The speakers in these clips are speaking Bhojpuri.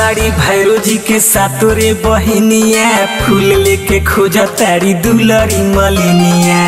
बाड़ी भैरो जी के सातोरे बहिनिया फूल लेके खोज तारी दुलरी मलिनिया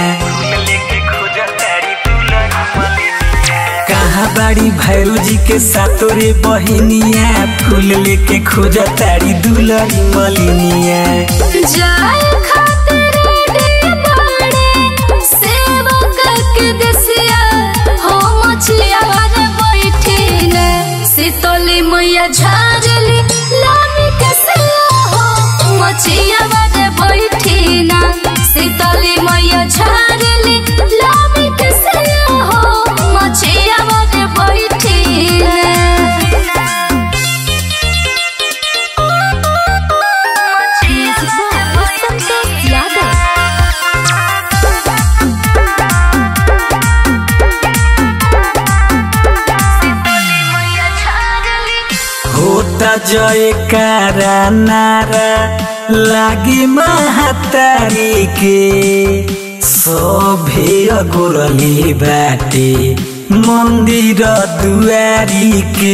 कहाँ बाड़ी भैरो जी के सातोरे बहिनिया फूल लेके खोज तारी दुलरी मलिनिया जाए खातिर रे बड़े सेवक के देसिया हो मछिया रे बैठिन शीतली मैया झारली लामी के सिया हो मछिया रे बैठिन शीतली मैया झारली लामी के सिया हो मछिया रे बैठिन संतोष यादव होता जय कारा नारा लागे महातारी के सभे अगोरली बाटे मंदिर दुआरी के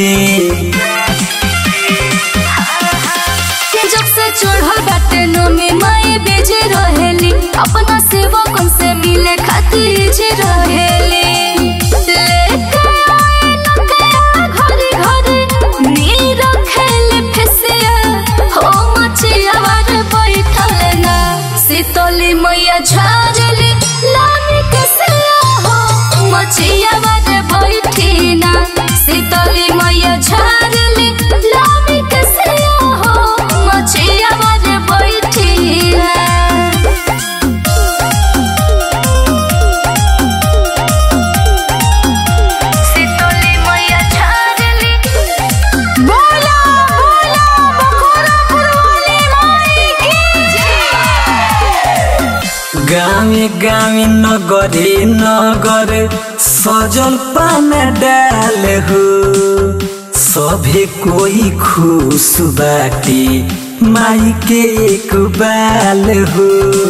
जब से चढ़ल बाटे नमी माए बेजे रहेली अपना सेवकन से मिले खातिर जे रहेली लेके आए नकया घरे घरे नीर खेले फेसिया हो मचिया वार बैठल ना शीतली मैया झारली लामी के सिया हो मचिया वार बैठी ना शीतली मैया झारली लामी के सिया हो मचिया वार बैठी ना शीतली मैया झारली बोला बोला बखोरा फुलवाली माई की जय गावे गावे नगरे नगर सजल पान डाल हो सभे कोई खुश बाटे माई के एक बाल हो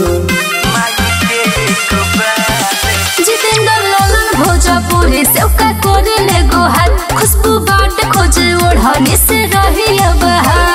जितेंद्र लालन भोजपुरी से का कोरे ले गोहार खुशबू बाट खोजे ओढ़नी से रही अब हार